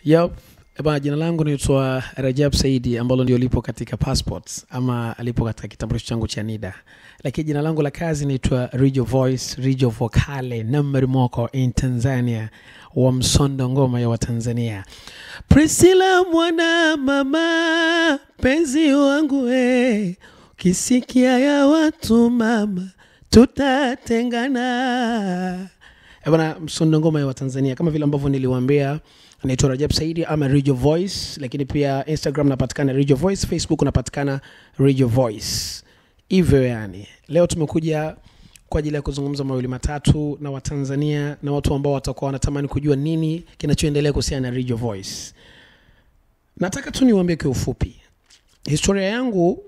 Yep. Eba, jina langu naitwa Rajab Saidi ambalo ndio lipo katika passports ama lipo katika kitambulisho changu cha NIDA, lakini jina langu la kazi naitwa Rijo Voice, Rijo Vocale number moko in Tanzania wa msondo ngoma ya Watanzania. Priscilla mwana mama, penzi wangu we, kisikia ya watu mama, tutatengana. Eh, Bwana msondo ngoma ya Watanzania kama vile ambavyo niliwaambia naitwa Rajab Saidi ama Radio Voice, lakini pia Instagram napatikana Radio Voice, Facebook napatikana Radio Voice. Hivyo yani, leo tumekuja kwa ajili ya kuzungumza mawili matatu na Watanzania na watu ambao watakuwa wanatamani kujua nini kinachoendelea kuhusiana na Radio Voice. Nataka tu niwaambie kwa ufupi, historia yangu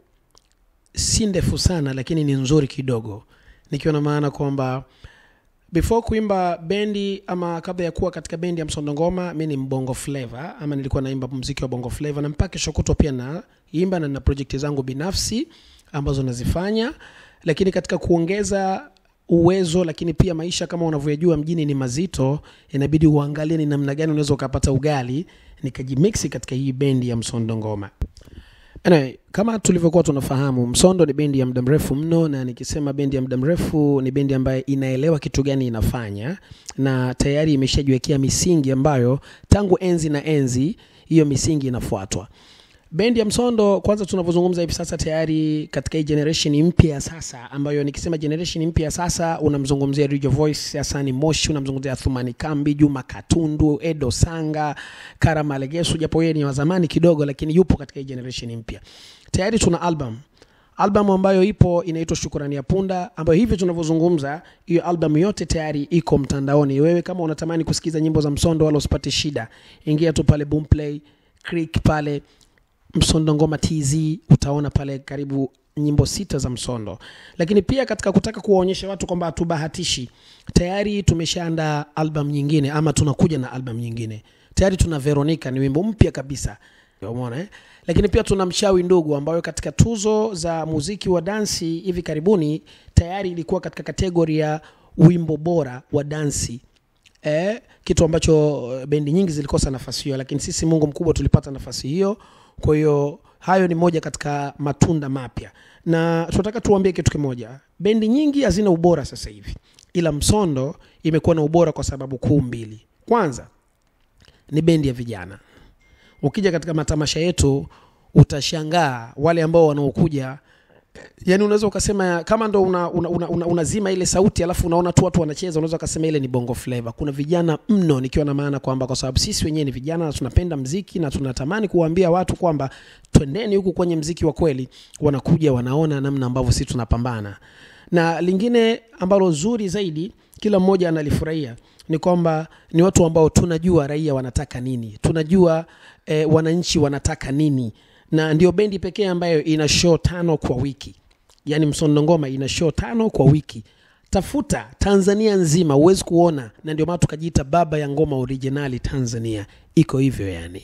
si ndefu sana, lakini ni nzuri kidogo, nikiwa na maana kwamba before kuimba bendi ama kabla ya kuwa katika bendi ya msondo ngoma mi ni mbongo flavor ama nilikuwa naimba mziki wa bongo flavor na mpaka kesho kutwa pia naimba na na project zangu binafsi ambazo nazifanya lakini katika kuongeza uwezo lakini pia maisha kama unavyojua mjini ni mazito inabidi uangalie ni namna gani unaweza ukapata ugali nikajimixi katika hii bendi ya msondo ngoma Anyway, kama tulivyokuwa tunafahamu Msondo ni bendi ya muda mrefu mno, na nikisema bendi ya muda mrefu ni bendi ambayo inaelewa kitu gani inafanya na tayari imeshajiwekea misingi ambayo tangu enzi na enzi hiyo misingi inafuatwa. Bendi ya Msondo kwanza, tunavyozungumza hivi sasa, tayari katika hii generation mpya ya sasa, ambayo nikisema generation mpya ya sasa, unamzungumzia Radio Voice, Hasani Moshi, unamzungumzia Thumani Kambi, Juma Katundu, Edo Sanga, Kara Malegesu, japo yeye ni wa zamani kidogo, lakini yupo katika hii generation mpya. Tayari tuna album album ambayo ipo inaitwa Shukrani ya Punda, ambayo hivi tunavyozungumza, hiyo album yote tayari iko mtandaoni. Wewe kama unatamani kusikiza nyimbo za Msondo wala usipate shida, ingia tu pale Boomplay, Click pale Msondo Ngoma TZ utaona pale karibu nyimbo sita za Msondo. Lakini pia katika kutaka kuwaonyesha watu kwamba hatubahatishi, tayari tumeshaandaa album nyingine ama tunakuja na album nyingine. Tayari tuna Veronica, ni wimbo mpya kabisa, umeona eh? Lakini pia tuna Mchawi Ndugu ambayo katika tuzo za muziki wa dansi hivi karibuni tayari ilikuwa katika kategori ya wimbo bora wa dansi eh, kitu ambacho eh, bendi nyingi zilikosa nafasi hiyo, lakini sisi Mungu mkubwa tulipata nafasi hiyo. Kwa hiyo hayo ni moja katika matunda mapya, na tunataka tuambie kitu kimoja, bendi nyingi hazina ubora sasa hivi, ila Msondo imekuwa na ubora kwa sababu kuu mbili. Kwanza ni bendi ya vijana. Ukija katika matamasha yetu utashangaa wale ambao wanaokuja yani unaweza ukasema kama ndo unazima una, una, una, unazima ile sauti alafu unaona tu watu wanacheza unaweza ukasema ile ni bongo flavor kuna vijana mno nikiwa na maana kwamba kwa sababu sisi wenyewe ni vijana na tunapenda mziki na tunatamani kuwaambia watu kwamba twendeni huku kwenye mziki wa kweli wanakuja wanaona namna ambavyo sisi tunapambana na lingine ambalo zuri zaidi kila mmoja analifurahia ni kwamba ni watu ambao tunajua raia wanataka nini tunajua eh, wananchi wanataka nini na ndio bendi pekee ambayo ina show tano kwa wiki yaani msondo ngoma ina show tano kwa wiki tafuta tanzania nzima huwezi kuona na ndio maana tukajiita baba ya ngoma originali tanzania iko hivyo yani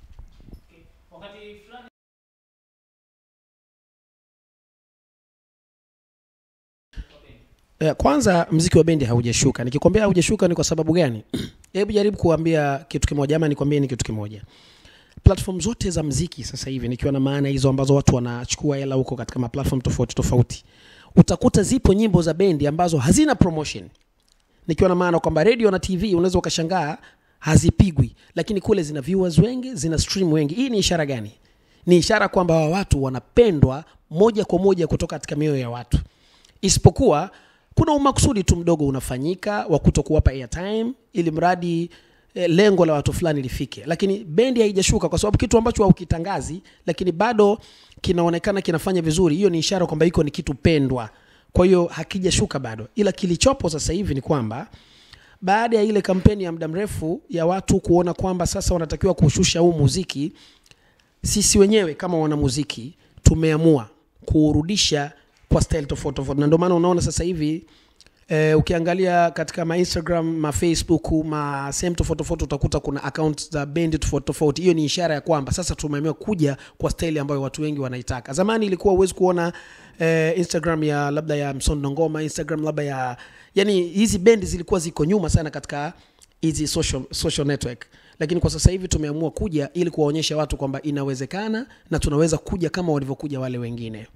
Eh, kwanza mziki wa bendi haujashuka nikikwambia haujashuka ni kwa sababu gani hebu jaribu kuambia kitu kimoja ama nikwambie ni kitu kimoja platform zote za mziki sasa hivi nikiwa na maana hizo ambazo watu wanachukua hela huko katika maplatform tofauti tofauti utakuta zipo nyimbo za bendi ambazo hazina promotion nikiwa na maana kwamba radio na tv unaweza ukashangaa hazipigwi lakini kule zina viewers wengi zina stream wengi hii ni ishara gani ni ishara kwamba hawa watu wanapendwa moja kwa moja kutoka katika mioyo ya watu isipokuwa kuna umakusudi tu mdogo unafanyika wa kuto kuwapa airtime ili mradi eh, lengo la watu fulani lifike lakini bendi haijashuka kwa sababu kitu ambacho haukitangazi lakini bado kinaonekana kinafanya vizuri hiyo ni ishara kwamba iko ni kitu pendwa kwa hiyo hakijashuka bado ila kilichopo sasa hivi ni kwamba baada ya ile kampeni ya muda mrefu ya watu kuona kwamba sasa wanatakiwa kushusha huu muziki sisi wenyewe kama wanamuziki tumeamua kuurudisha kwa style tofauti tofauti na ndio maana unaona sasa hivi Eh, ukiangalia katika ma Instagram, ma Facebook, ma sehemu tofauti tofauti utakuta kuna account za bendi tofauti tofauti. Hiyo ni ishara ya kwamba sasa tumeamua kuja kwa staili ambayo watu wengi wanaitaka. Zamani ilikuwa huwezi kuona eh, Instagram ya labda ya Msondo Ngoma, Instagram labda ya yani hizi bendi zilikuwa ziko nyuma sana katika hizi social, social network lakini kwa sasa hivi tumeamua kuja ili kuwaonyesha watu kwamba inawezekana na tunaweza kuja kama walivyokuja wale wengine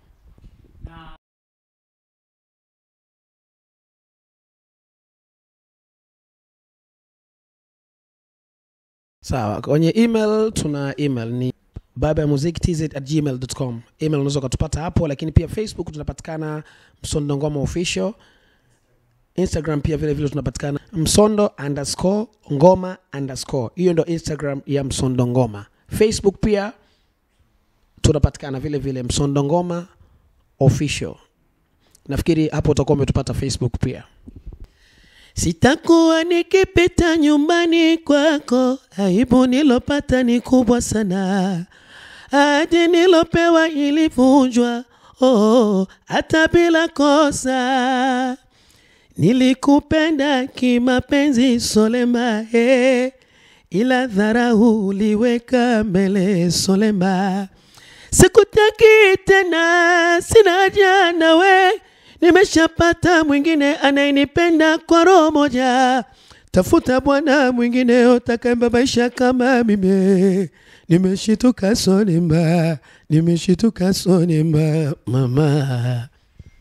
sawa kwenye email tuna email ni baba ya muziki tz at gmail.com email unaweza ukatupata hapo lakini pia facebook tunapatikana msondo ngoma official instagram pia vile vile tunapatikana msondo underscore ngoma underscore hiyo ndo instagram ya msondo ngoma facebook pia tunapatikana vile vile msondo ngoma official nafikiri hapo utakuwa umetupata facebook pia sitakuwa nikipita nyumbani kwako aibu nilopata ni kubwa sana hadi nilopewa ilivunjwa oh, hata bila kosa nilikupenda kimapenzi solema eh, ila dharau uliweka mbele solema sikutaki tena sina haja nawe nimeshapata mwingine anayenipenda kwa roho moja tafuta bwana mwingine utakayebabaisha kama mimi nimeshituka sonima nimeshituka sonima mama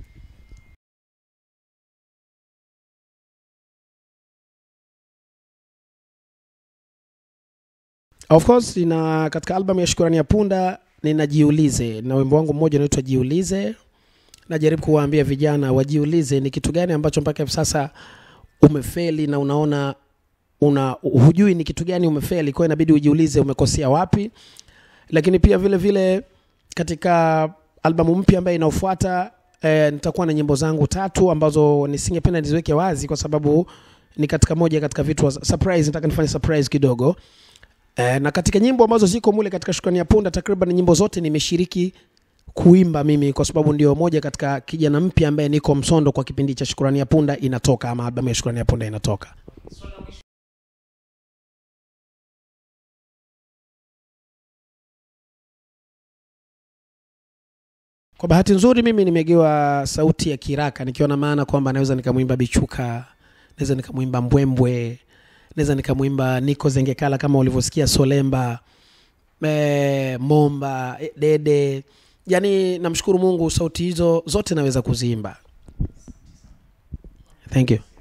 of course na katika albamu ya shukurani ya punda ninajiulize na wimbo wangu mmoja unaitwa jiulize najaribu kuwaambia vijana wajiulize ni kitu gani ambacho mpaka hivi sasa umefeli na unaona una hujui ni kitu gani umefeli kwa hiyo inabidi ujiulize umekosea wapi lakini pia vile vile katika albamu mpya ambayo inaofuata eh, nitakuwa na nyimbo zangu tatu ambazo nisingependa niziweke wazi kwa sababu ni katika moja katika vitu wa- surprise nataka nifanye surprise kidogo eh, na katika nyimbo ambazo ziko mule katika shukrani ya punda takriban nyimbo zote nimeshiriki kuimba mimi kwa sababu ndio moja katika kijana mpya ambaye niko msondo kwa kipindi cha shukurani ya punda inatoka ama albamu ya shukurani ya punda inatoka kwa bahati nzuri mimi nimegewa sauti ya kiraka nikiwa na maana kwamba naweza nikamwimba bichuka naweza nikamwimba mbwembwe naweza nikamwimba niko zengekala kama ulivyosikia solemba e, momba eh, dede yaani namshukuru mungu sauti hizo zote naweza kuziimba thank you